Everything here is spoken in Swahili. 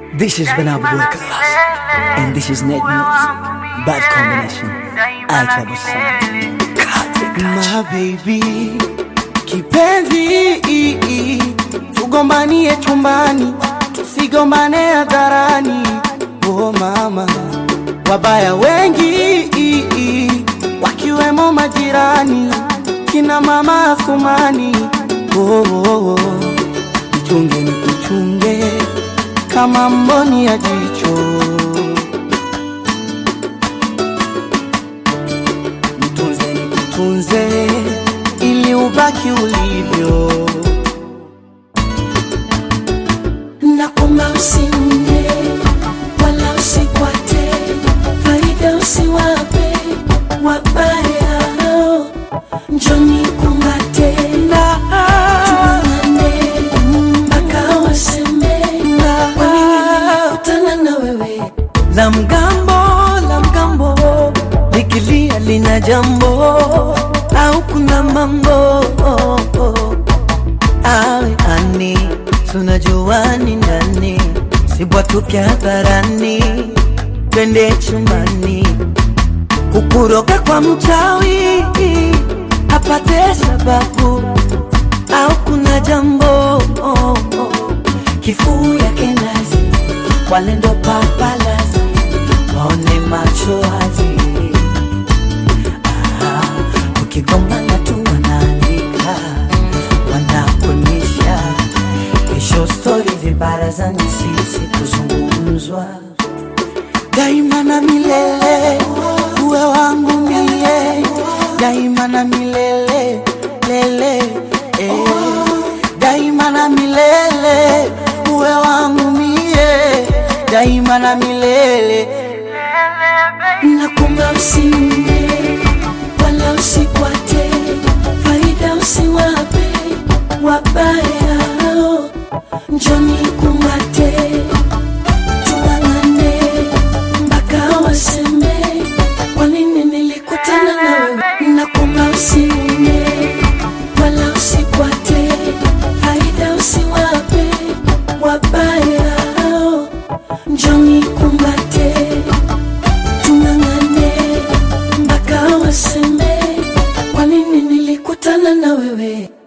This is Bernard Class, and this is Net Music. Bad combination. I trouble My baby kipenzi, tugombanie chumbani, tusigombane hadharani. Oh mama, wabaya wengi wakiwemo majirani, kina mama Asumani. Oh, oh, oh. Nichunge nikuchunge kama mboni ya jicho nitunze nikutunze ili ubaki ulivyo Nakuomba usiunge wala usikwate, faida usiwape wabaya, njoni kumbate tuangane mpaka waseme walikutana na wewe la mgambo la mgambo likilia lina jambo au kuna mambo awe ani tunajua ni nani sibwatuke hadharani twende chumbani kukuroga kwa mchawi apate sababu au kuna jambo kifuu yake nazi wale ndo papalazi waone macho wazi Ah, ukigombana tu wanaandika wanakuonyesha kesho stori vibarazani sisi kuzungumzwa daima na milele uwe wangu mie daima na milele lele eh. daima na milele uwe wangu mie daima na milele Nakuomba usiunge wala usikwate, faida usiwape wabaya, njoni kumbate tuangane mpaka waseme kwa nini nilikutana na wewe. Nakuomba usiunge wala usikwate, faida usiwape wabaya, njoni kumbate tung'ang'ane mpaka waseme kwa nini nilikutana na wewe